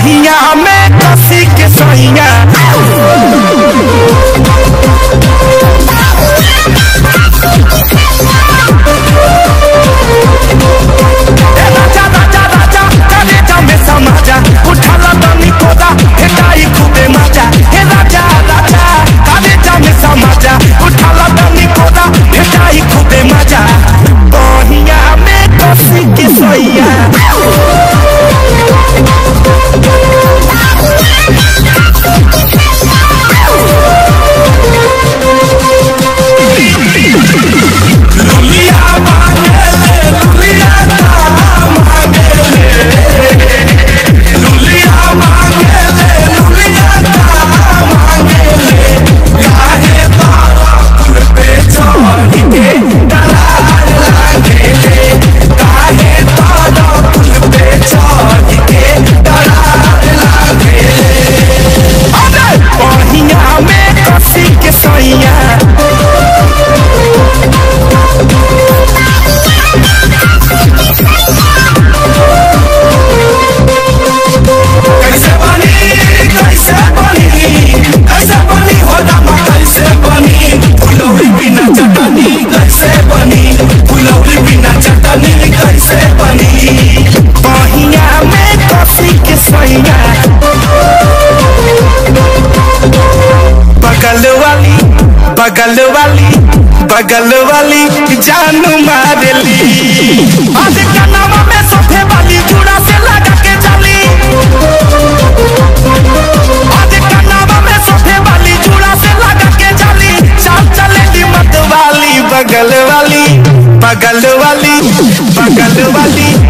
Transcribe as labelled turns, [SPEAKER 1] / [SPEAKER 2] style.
[SPEAKER 1] बहिया में कसी के सैया ए राजा राजा राजा करे जमे समाजा उठाला तनी कोदा हेटाई खूबे मजा हे राजा राजा करे जमे समाजा उठाला तनी कोदा हेटाई खूबे मजा बहिया में कसी के सैया लुलिया मांगेले लुलिया का मांगेले लुलिया मांगेले लुलिया का मांगेले काहे तारा कुल पे चढ़ के डरार लागेले काहे तारा कुल पे चढ़ के डरार लागेले अरे बढ़िया में कसी के सैया कैसे बनी कैसे बनी कैसे बनी हो दामा कैसे बनी फुलौरी बिना चटनी कैसे बनी फुलौरी बिना चटनी कैसे बनी बहिया में कसी के सैया बगल वाली बगल वाली बगल वाली जान मारली आज कनावा में सोफे वाली जुड़ा से लगा के चली आज कनावा में सोफे वाली जुड़ा से लगा के चली चाल चलेगी मत वाली बगल वाली बगल वाली बगल वाली